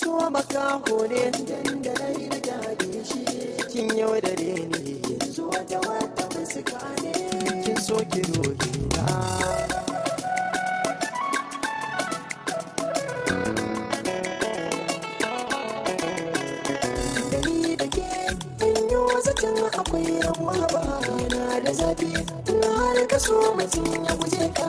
so makaho ne dan da rai na gade shi kin yau da ni yanzu wata wata fuska ne kin so ki roƙe na ni da ke yi zaton akwai rabuwa ba yana da zafi in har ka so mutum ya guje ka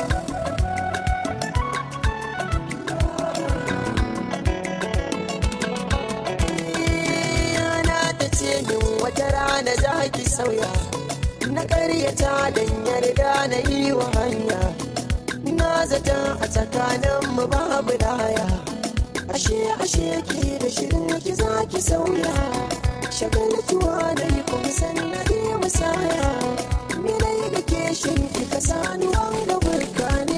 yana ta ce min wata rana za ki sauya na karyata don yarda na yi wa hanya na zata a tsakaninmu babu laya ashe ashe ki da shirin ki za ki sauya shagaltuwa da yi kuma sannan yi musaya milai da ke shin ki ka sani wanga burka ne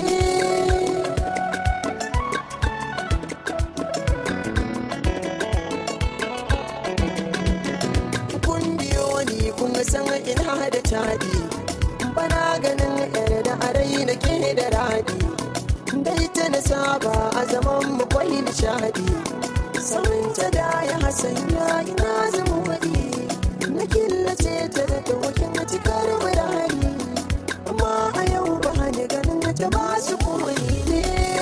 kun biyo ni kun san ina da tadi bana ganin yar da arai na ke da radi dai ta na saba a zaman mu kwai nishadi saurin ta da ya hasanya ina zama wadi na killace ta da tawakin cikar birane amma a yau ba ni ganin ta ba su koyi ne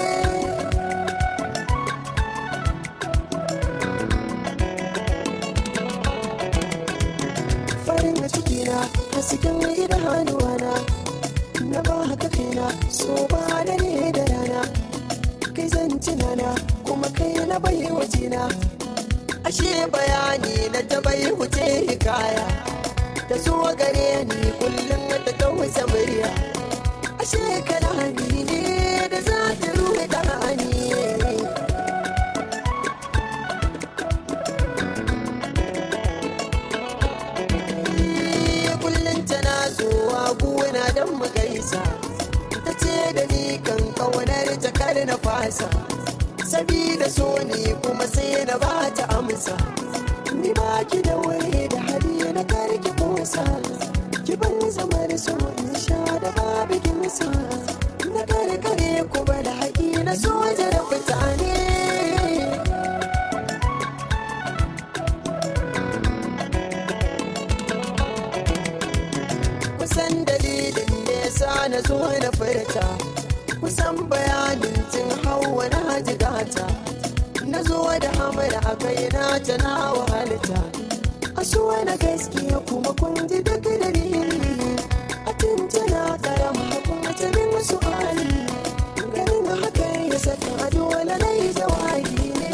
farin ciki na hasken idanuwana na ba haka kaina so ba da ne da rana kai zan tunana kuma kai na bai wajena ashe bayani na ta bai wuce hikaya ta zo gare ni kullum ta tausa murya ashe kalami ne da za ta ruhe ɗani kullum tana zuwa gona don mu gaisa ta ce da ni kan kaunar ta kar na fasa sabida so ne kuma sai na ba ta amsa ni ba ki da wuri da hali na karki kosa ki ban zamar so in sha da babu kimsa na karkare ku da haƙi na soja da fitane kusan dalilin da ya sa na zo na furta kusan bayanin tun hawa na jigata na zo da hamara a kai na ta na wahalta a so na gaskiya kuma kun ji duk dalili a tuntuna karama kuma ta min wasu ali ganin haka ya saka a dole na yi jawabi ne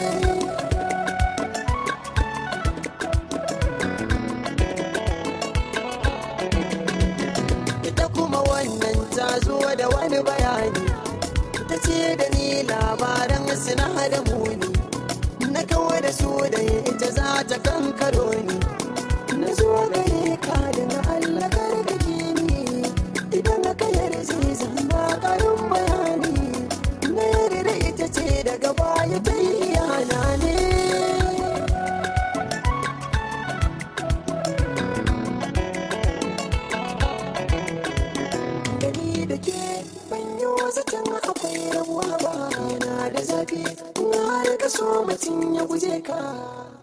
ita kuma wannan ta zo da wani bayani ta ce da ni labaran suna da muni na kawo da su da ita za ta kankaro ni na zo gare ka da na Allah karkake ni idan ka yarda zan ba karin bayani na yarda ita ce daga baya ta yi yana ne gani da ke banyo zaton akwai rabuwa ba na da zafi na har ka so mutum ya guje ka